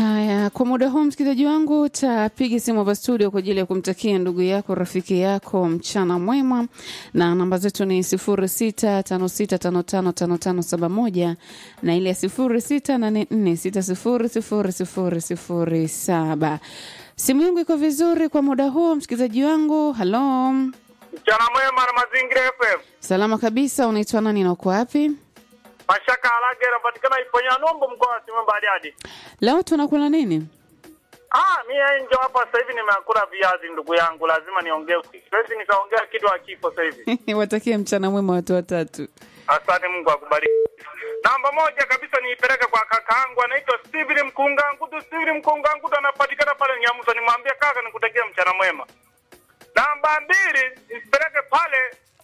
Haya, kwa muda huu msikilizaji wangu, tapiga simu hapa studio kwa ajili ya kumtakia ndugu yako rafiki yako mchana mwema, na namba zetu ni sifuri sita tano sita tano tano tano tano saba moja na ile ya sifuri sita nane nne sita sifuri sifuri sifuri sifuri saba. Simu yangu iko vizuri kwa muda huu msikilizaji wangu. Halo, Mchana mwema na Mazingira FM. salama kabisa. Unaitwa nani na uko wapi? Mashaka Alage anapatikana Iponya Numbu mkoa wa Simiyu Bariadi. Leo tunakula nini? Ah, mimi nje hapa sasa hivi nimekula viazi ndugu yangu, lazima niongee. Siwezi nikaongea kitu hakipo sasa hivi. Watakie mchana mwema watu watatu. Asante, Mungu akubariki. Namba moja kabisa niipeleke kwa kakaangu anaitwa Steven Mkungangudu. Steven Mkungangudu anapatikana pale Nyamusa, nimwambie kaka nikutakia mchana mwema. Namba mbili nipeleke pale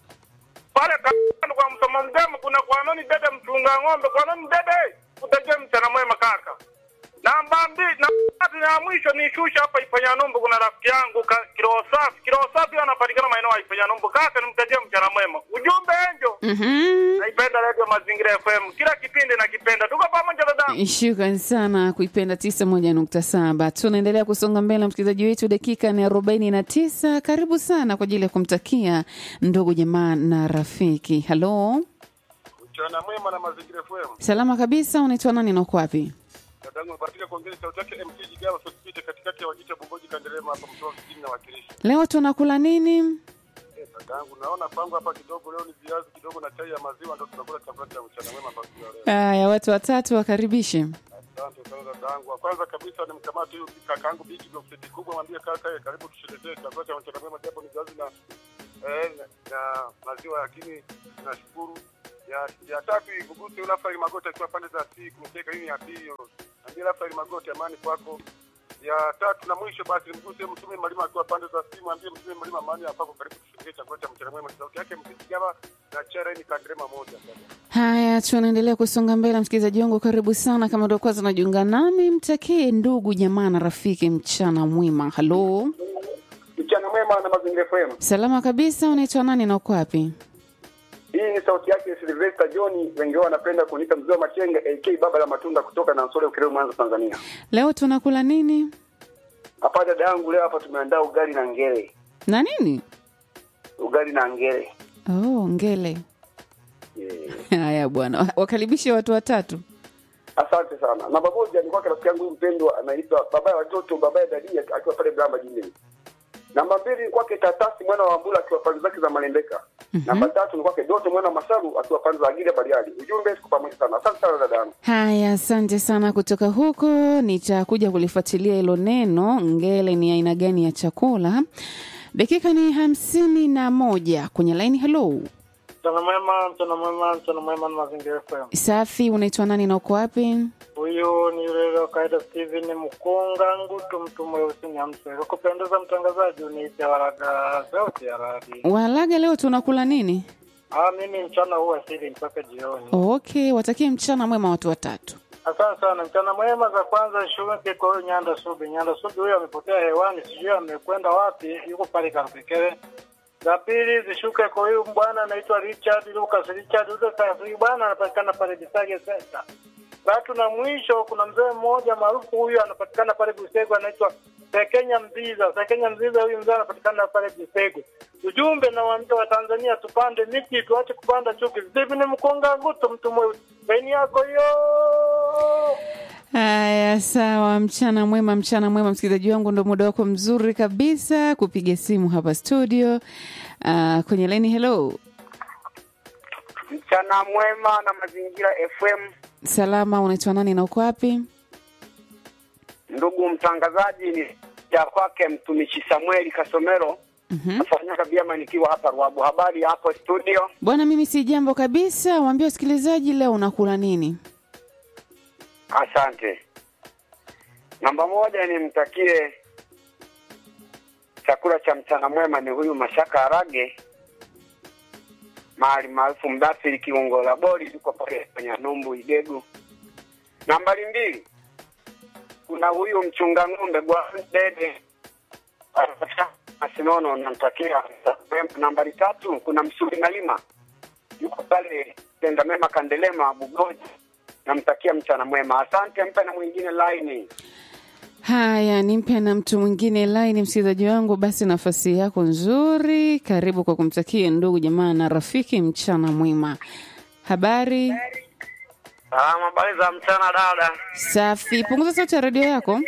pale kando kwa msoma mgema, kuna kwa nani dede mchunga ng'ombe, kwa nani dede, kutakia mchana mwema kaka. Namba mbili na tatu ya mwisho ni shusha hapa Ifanya Numbu, kuna rafiki yangu ka, Kiroho Safi. Kiroho Safi anapatikana maeneo ya Ifanya Numbu. Kaka nimtakie mchana mwema. Ujumbe enjo. Mhm. Naipenda Radio Mazingira FM. Kila kipindi nakipenda. Tuko pamoja dada. Shukran sana kuipenda tisa moja nukta saba. Tunaendelea kusonga mbele, msikilizaji wetu, dakika ni arobaini na tisa. Karibu sana kwa ajili ya kumtakia ndugu jamaa na rafiki. Halo, Mchana mwema na Mazingira FM. salama kabisa. Unaitwa nani na uko wapi? Dadangu amebahatika kuongea sauti yake MC Jigawa Sosipite katikati ya Wajita Bungoji Kanderema hapa mtoa vijijini na wakilishi. Leo tunakula nini? Eh, dadangu naona kwangu hapa kidogo leo ni viazi kidogo na chai ya maziwa ndio tunakula chakula cha mchana mwema hapa kwa leo. Haya, watu watatu wakaribishe. Asante sana dadangu. Wa kwanza kabisa ni mkamati huyu kakaangu Bigi Block City kubwa mwambie kaka eh, karibu tusherekee chakula cha mchana mwema japo ni viazi na eh, na, na maziwa lakini tunashukuru. Ya, ya tatu iguguse ule Rafael Magoti akiwa pande za si kumteka hii ya pili. Ambie Rafael Magoti amani kwako. Ya tatu na mwisho basi mguse mtume Malima akiwa pande za simu, ambie mtume Malima amani hapo karibu tusherekee chakula cha mchana mwema. Sauti yake msikigawa na chara ni kandrema moja. Haya, tunaendelea kusonga mbele, msikilizaji wangu, karibu sana. Kama ndio kwanza unajiunga nami, mtakie ndugu jamaa na rafiki mchana mwema. Halo, Mchana mwema na Mazingira FM. salama kabisa. Unaitwa nani na uko wapi? Hii ni sauti yake Sylvester John, wengi wao wanapenda kuniita mzee wa Machenge AK baba la matunda kutoka na Nsole Ukerewe Mwanza Tanzania. Leo tunakula nini Hapa dada yangu leo hapa tumeandaa ugali na ngele. na nini? Ugali na ngele. Oh, ngele. Yeah. Haya bwana, wakaribishe watu watatu. Asante sana. Namba moja ni kwake rafiki yangu mpendwa anaitwa baba ya watoto, baba ya dadia akiwa pale Bramba jijini. Namba mbili ni kwake Tatasi mwana wa Mbula akiwa pande zake za Malembeka. Namba tatu ni kwake Doto mwana wa Masaru akiwa pande za Agile Bariadi. Ujumbe siku pamoja sana. Asante sana dada yangu. Haya, asante sana kutoka huko. Nitakuja kulifuatilia hilo neno ngele ni aina gani ya chakula. Dakika ni hamsini na moja kwenye laini. Hello, Mchana mwema, mchana mwema, mchana mwema na Mazingira FM. safi. Unaitwa nani na uko wapi? Huyu ni yule wa kawaida Steven Mkunga Ngutu, mtu mweusi Nyamse. Kwa kupendeza mtangazaji, uniite Waraga sauti ya radi. Walaga, leo tunakula nini? Ah, mimi mchana huu asili mpaka jioni. Okay, watakie mchana mwema watu watatu. Asante sana. Mchana mwema za kwanza shuke kwa huyo Nyanda Subi. Nyanda Subi huyo amepotea hewani, sijui amekwenda wapi, yuko pale Karupekere. Za pili zishuke kwa huyu bwana anaitwa Richard Lucas. Richard Lucas huyu bwana anapatikana pale Bisage Center. Tatu na mwisho kuna mzee mmoja maarufu huyu anapatikana pale Busego anaitwa Sekenya Mziza. Sekenya Mziza huyu mzee anapatikana pale Busego. Ujumbe na waambia wa Tanzania tupande miti tuache kupanda chuki. Stephen Mkonga Nguto mtu mweusi. Beni yako hiyo. Haya, sawa. Mchana mwema, mchana mwema, msikilizaji wangu, ndo muda wako mzuri kabisa kupiga simu hapa studio. Uh, kwenye laini. Hello, Mchana mwema na Mazingira FM. salama. Unaitwa nani na uko wapi? Ndugu mtangazaji, ni ya kwake mtumishi Samueli Kasomero Mhm. nafanya kabiama nikiwa hapa Ruabu. Habari hapo studio? Bwana, mimi si jambo kabisa. Waambie wasikilizaji leo unakula nini? Asante. Namba moja nimtakie chakula cha mchana mwema ni huyu Mashaka Arage mahali maarufu Mdafiri kiungo la bori yuko pale kwenye Numbu Idegu. Nambari mbili kuna huyu mchunga ng'ombe Gwandede Masinono, namtakia mwema. Nambari tatu kuna Msuli Malima yuko pale Tenda Mema Kandelema Bugoji namtakia mchana mwema. Asante, mpe na mwingine laini. Haya, nimpe na mtu mwingine line, msikilizaji wangu. Basi nafasi yako nzuri, karibu kwa kumtakia ndugu jamaa na rafiki mchana mwema. Habari Salama, habari za mchana dada. safi. Punguza sauti ya redio yako.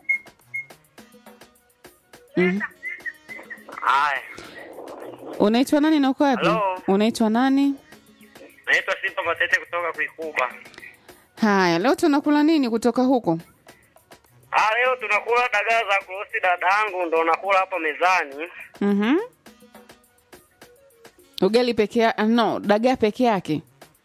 Mhm. Haya, Unaitwa nani na uko wapi? Hello. Unaitwa nani? naitwa Simba Matete kutoka Kuikuba. Haya, leo tunakula nini kutoka huko? Ah, leo tunakula dagaa za kurosti dadangu, ndo nakula hapa mezani. Mhm. Ugali peke yake? No, dagaa peke yake.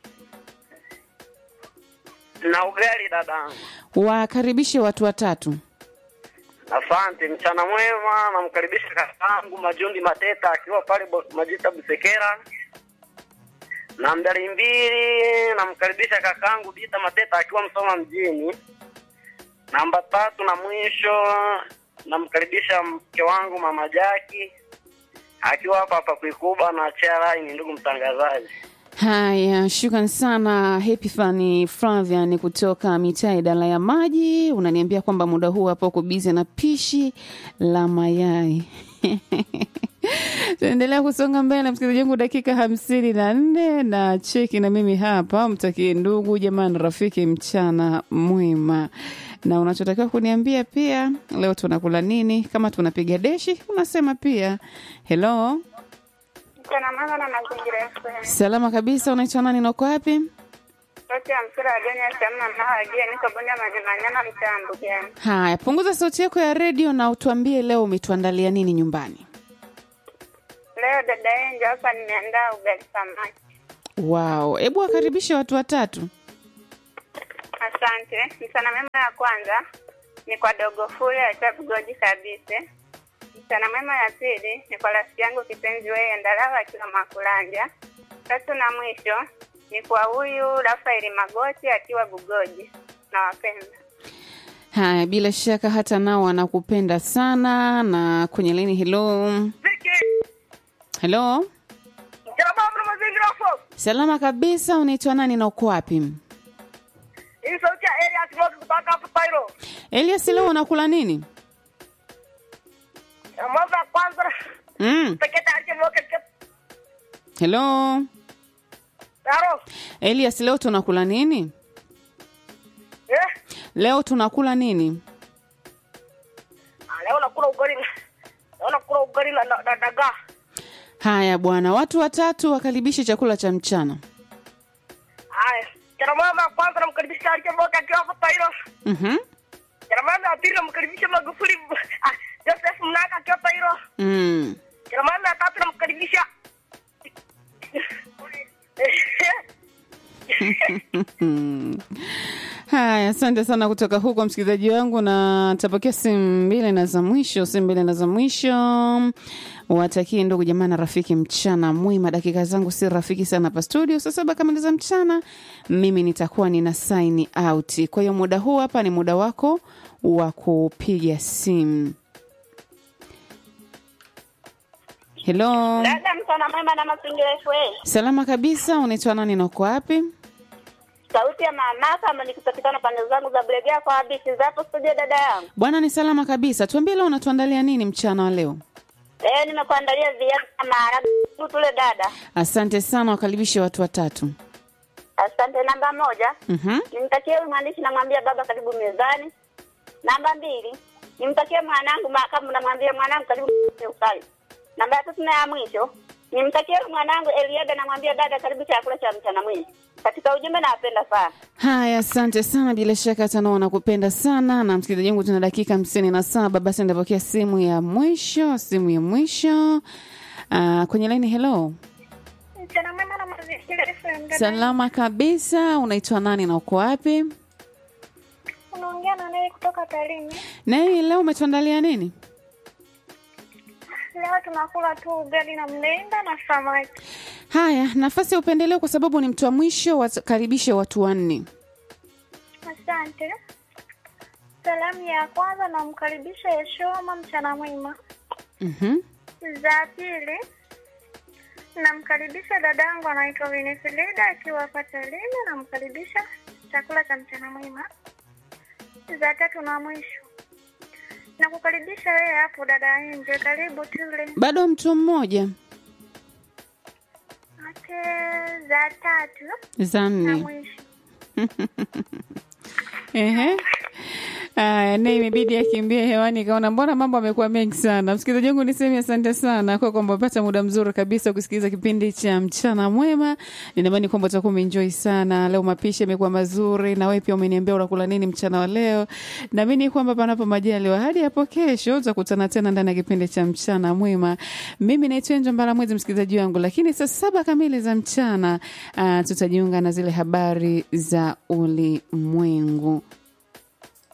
Na ugali dadangu. Wakaribishe watu watatu. Asante, mchana mwema. Namkaribisha kakangu Majundi Mateta akiwa pale Bo- Majita Busekera. Nambari mbili, namkaribisha kakangu Dita Mateta akiwa Msoma mjini. Namba tatu na mwisho, namkaribisha mke wangu Mama Jaki akiwa hapa hapa Kuikuba na Charai. Ndugu mtangazaji, Haya, shukran sana Happy Fani Flavian kutoka mitaa idara ya maji. Unaniambia kwamba muda huu hapa uko bizi na pishi la mayai. Tunaendelea kusonga mbele, msikilizaji wangu, dakika hamsini na nne na cheki na mimi hapa, mtakie ndugu jamani, rafiki mchana mwema, na unachotakiwa kuniambia pia, leo tunakula nini? Kama tunapiga deshi, unasema pia hello. Mchana mwema na mazingira FM. Salama kabisa, unaitwa nani na uko wapi? Sauti ya mpira wa Joni Asamna Mawajia, niko Bonde Manyamanyama, mtaa Mbugani. Haya, punguza sauti yako ya redio na utuambie leo umetuandalia nini nyumbani. Leo dada Enjo hapa nimeandaa ugali samaki. Wow, hebu wakaribishe watu watatu. Asante. Mchana mwema ya kwanza ni kwa dogo Fule acha Bugoji kabisa. Mchana mwema ya pili ni kwa rafiki yangu kipenzi wewe Ndalawa akiwa Makulanja. Tatu na mwisho ni kwa huyu Rafaeli Magoti akiwa Bugoji. Nawapenda. Haya, bila shaka hata nao wanakupenda sana. Na kwenye lini, hello hello, Mchana mwema na mazingira FM. salama kabisa. Unaitwa nani na uko wapi? Hii sauti ya Elias Rock kutoka hapa Pairo. Elias, leo unakula nini? Ya Mwanzo ya kwanza Mm. pekee tayari mwoke kep. Hello Daro. Elias, leo tunakula nini? Eh? Leo tunakula nini? Ah, Leo nakula ugali. na- Leo nakula ugali na na- na dagaa. Haya bwana, watu watatu wakaribishe chakula cha mchana. Haya. Mchana mwema ya kwanza namkaribisha tayari mwoke akiwa hapa Pairo. Mhm. Mchana mwema ya pili namkaribisha Magufuli. Ah, Joseph Mnaka akiwa Pairo. Mm. Mchana mwema ya tatu namkaribisha Haya, asante sana kutoka huko msikilizaji wangu, na tapokea simu mbili na za mwisho, simu mbili na za mwisho. Watakie ndugu jamaa na rafiki mchana mwema. Dakika zangu si rafiki sana hapa studio, saa saba kamili za mchana mimi nitakuwa nina sign out. Kwa hiyo muda huu hapa ni muda wako wa kupiga simu. Hello, Dada, mchana mwema na mazingira FM. salama kabisa. Unaitwa nani na uko wapi? Sauti ya mamaka ama nikipatikana pande zangu za Bulegea kwa habisi zapo studio dada yangu. Bwana ni salama kabisa. Tuambie leo unatuandalia nini mchana wa leo? Leo nimekuandalia viazi na maharagwe tu tule dada. Asante sana, wakaribishe watu watatu. Asante. Namba moja Mhm. nimtakie huyu mwandishi, namwambia baba karibu mezani. Namba mbili nimtakie mwanangu makamu, namwambia mwanangu karibu ukali. Namba ya tatu na ya mwisho nimtakie huyu mwanangu Eliada, namwambia dada karibu chakula cha mchana mwingi. Katika ujumbe nawapenda sana. Haya, asante sana. Bila shaka tano wanakupenda sana. Na msikilizaji wangu, tuna dakika hamsini na saba. Basi ndapokea simu ya mwisho, simu ya mwisho uh, kwenye laini. Hello, Mchana mwema na mazingira FM. salama kabisa. Unaitwa nani na uko wapi? Unaongea na naye kutoka Tarime. Naye leo umetuandalia nini? Leo tunakula tu ugali na mlenda na samaki. Haya, nafasi ya upendeleo, kwa sababu ni mtu wa mwisho, wakaribishe watu wanne. Asante. Salamu ya kwanza namkaribisha Yeshoma, mchana mwema. Mhm. Za pili namkaribisha dadangu anaitwa Winifrida akiwa hapa Tarime, namkaribisha chakula cha mchana mwema. Za tatu na mwisho na kukaribisha wewe hapo dada nje, karibu tule. bado mtu mmoja Okay, za tatu za na nne mwisho Ehe. Aya, naye imebidi akimbie hewani, kaona mbona mambo amekuwa mengi sana. Msikilizaji wangu, niseme asante sana kwa kwamba umepata muda mzuri kabisa kusikiliza kipindi cha mchana mwema. Ninaamini kwamba utakuwa umeenjoy sana leo. Mapishi yamekuwa mazuri, na wewe pia umeniambia unakula nini mchana wa leo. Naamini kwamba panapo majaliwa, hadi hapo kesho tutakutana tena ndani ya kipindi cha mchana mwema. Mimi naitwa Enjo Mbara Mwezi, msikilizaji wangu, lakini saa saba kamili za mchana uh, tutajiunga na zile habari za ulimwengu.